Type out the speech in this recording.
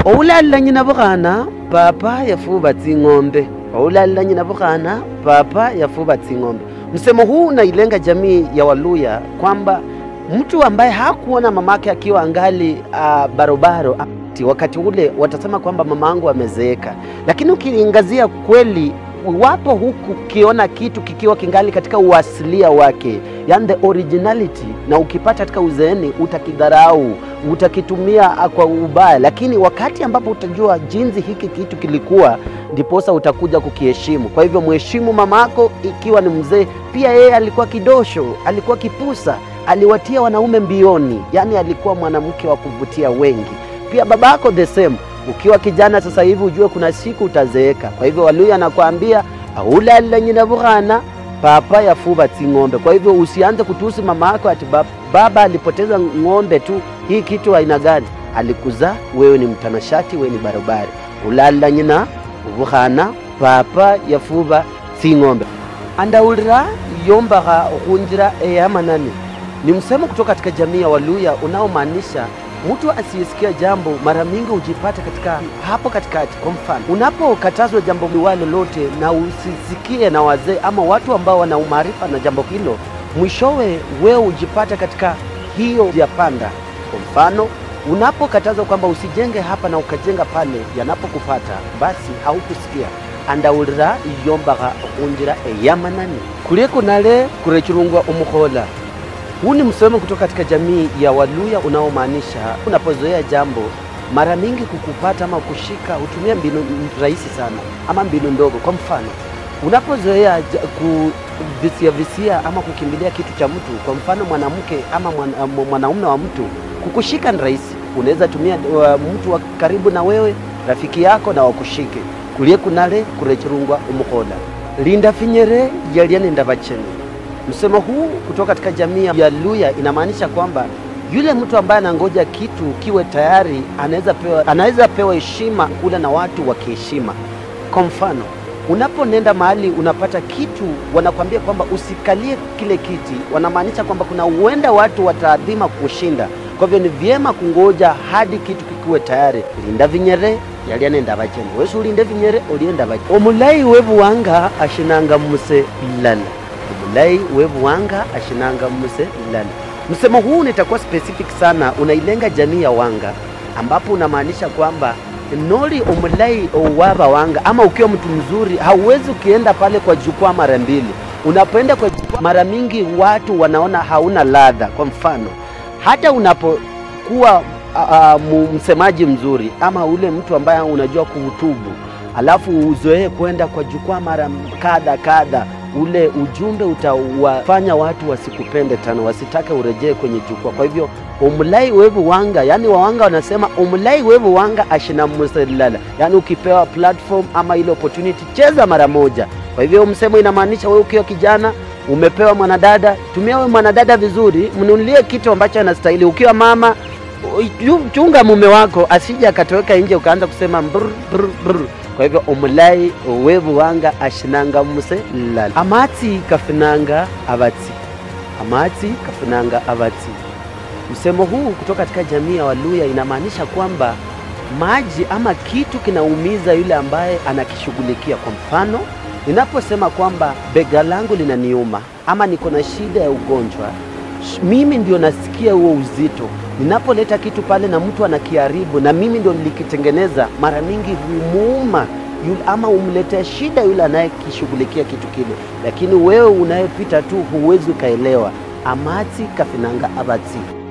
oulalila nyina bukhana papa yafuba tsing'ombe oulalila nyina bukhana papa yafuba tsing'ombe msemo huu unailenga jamii ya waluya kwamba mtu ambaye hakuona mamake akiwa angali uh, barobaro ati wakati ule watasema kwamba mama yangu amezeeka, lakini ukiangazia kweli wapo huku ukiona kitu kikiwa kingali katika uasilia wake, yani the originality, na ukipata katika uzeeni utakidharau, utakitumia kwa ubaya, lakini wakati ambapo utajua jinsi hiki kitu kilikuwa, ndiposa utakuja kukiheshimu. Kwa hivyo mheshimu mamako ikiwa ni mzee. Pia yeye alikuwa kidosho, alikuwa kipusa, aliwatia wanaume mbioni, yani alikuwa mwanamke wa kuvutia wengi. Pia babako the same ukiwa kijana sasa hivi ujue kuna siku utazeeka. Kwa hivyo Waluya anakuambia aulalila nyina bukhana papa yafuba tsing'ombe. Kwa hivyo usianze kutusi mama yako ati bab- baba alipoteza ng'ombe tu. Hii kitu aina gani? Alikuzaa wewe, ni mtanashati, wewe ni barobari. Ulalila nyina bukhana papa yafuba tsing'ombe. Andaulira yombakha khunjira eyamanani ni msemo kutoka katika jamii ya Waluya unaomaanisha mtu asiyesikia jambo mara mingi hujipata katika hapo katikati. Kwa mfano, unapokatazwa jambo liwa lolote na usisikie na wazee ama watu ambao wana umaarifa na jambo hilo, mwishowe wewe hujipata katika hiyo ya panda. Kwa mfano, unapokatazwa kwamba usijenge hapa na ukajenga pale, yanapokupata basi haukusikia andaulira yombakha khunjira eyamanani kulie kunale kurechurungwa omukhola huu ni msemo kutoka katika jamii ya Waluya unaomaanisha unapozoea jambo mara mingi kukupata ama kushika hutumia mbinu rahisi sana ama mbinu ndogo. Kwa mfano, unapozoea ja- kuvisia visia ama kukimbilia kitu cha mtu, kwa mfano mwanamke ama mwana- mwanaume wa mtu, kukushika ni rahisi. Unaweza tumia uh, mtu wa karibu na wewe, rafiki yako, na wakushike kulie kunale kurechurungwa umukhola linda finyere yalianinda vacheni Msemo huu kutoka katika jamii ya Luya inamaanisha kwamba yule mtu ambaye anangoja kitu kiwe tayari anaweza pewa, anaweza pewa heshima kule na watu wa kiheshima. Kwa mfano, unaponenda mahali unapata kitu, wanakwambia kwamba usikalie kile kiti, wanamaanisha kwamba kuna huenda watu wataadhima kushinda. Kwa hivyo ni vyema kungoja hadi kitu kikiwe tayari. linda vinyere yalianenda vacheni wesu ulinde vinyere ulienda vacheni omulai wevuwanga ashinanga muse lala omulai wevuwanga ashinanga muse lala msemo huu nitakuwa specific sana unailenga jamii ya wanga ambapo unamaanisha kwamba noli omulai owava wanga ama ukiwa mtu mzuri hauwezi ukienda pale kwa jukwaa mara mbili unapoenda kwa jukwaa mara mingi watu wanaona hauna ladha kwa mfano hata unapokuwa uh, mu- msemaji mzuri ama ule mtu ambaye unajua kuhutubu alafu uzoee kwenda kwa jukwaa mara kadha kadha ule ujumbe utawafanya watu wasikupende tena wasitake urejee kwenye jukwaa kwa hivyo umlai wevu wanga yani wawanga wanasema umlai wevu wanga ashina muselala yani ukipewa platform ama ile opportunity cheza mara moja kwa hivyo msemo inamaanisha wewe ukiwa kijana umepewa mwanadada tumia wewe mwanadada vizuri mnunulie kitu ambacho anastahili ukiwa mama yu- chunga mume wako asije akatoweka nje ukaanza kusema brr, brr, brr. kwa hivyo omulai wevu wanga ashinanga muse lala amatsi kafinanga avatsi amatsi kafinanga avatsi msemo huu kutoka katika jamii ya waluya inamaanisha kwamba maji ama kitu kinaumiza yule ambaye anakishughulikia kwa mfano ninaposema kwamba bega langu linaniuma ama niko na shida ya ugonjwa sh- mimi ndio nasikia huo uzito ninapoleta kitu pale na mtu anakiharibu na mimi ndio nilikitengeneza mara mingi humuuma yule, ama umletea shida yule anayekishughulikia kitu kile lakini wewe unayepita tu huwezi ukaelewa amatsi kafinanga avatsi